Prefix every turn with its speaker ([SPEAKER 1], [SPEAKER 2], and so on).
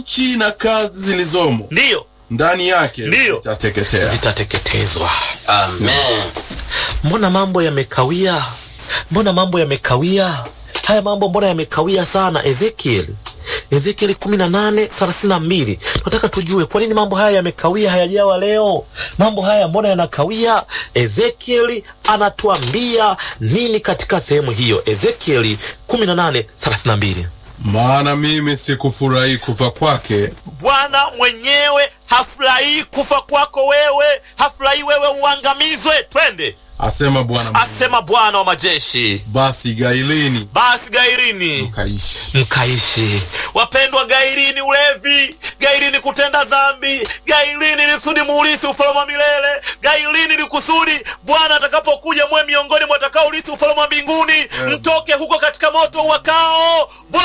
[SPEAKER 1] nchi na kazi zilizomo
[SPEAKER 2] ndiyo
[SPEAKER 1] ndani yake
[SPEAKER 2] Ndiyo.
[SPEAKER 1] zitateketea.
[SPEAKER 2] zitateketezwa.
[SPEAKER 3] Amen.
[SPEAKER 2] Mbona mambo yamekawia? Mbona mambo yamekawia? Haya mambo mbona yamekawia sana? Ezekiel Ezekiel 18 32. Tunataka tujue kwa nini mambo haya yamekawia, hayajawa leo. Mambo haya mbona yanakawia? Ezekiel anatuambia nini katika sehemu hiyo? Ezekiel 18 32.
[SPEAKER 1] Maana mimi sikufurahi kufa kwake,
[SPEAKER 2] Bwana mwenyewe hafurahii kufa kwako wewe, hafurahii wewe uangamizwe. Twende,
[SPEAKER 1] asema Bwana Mungu.
[SPEAKER 2] asema Bwana wa majeshi.
[SPEAKER 1] Basi gailini
[SPEAKER 2] Basi gairini
[SPEAKER 1] mkaishi.
[SPEAKER 2] mkaishi. Wapendwa, gairini ulevi, gairini kutenda dhambi, gairini ni kusudi muurithi ufalme wa milele, gairini ni kusudi Bwana atakapokuja mwe miongoni mwa watakaourithi ufalme wa mbinguni, mtoke huko katika moto wakao.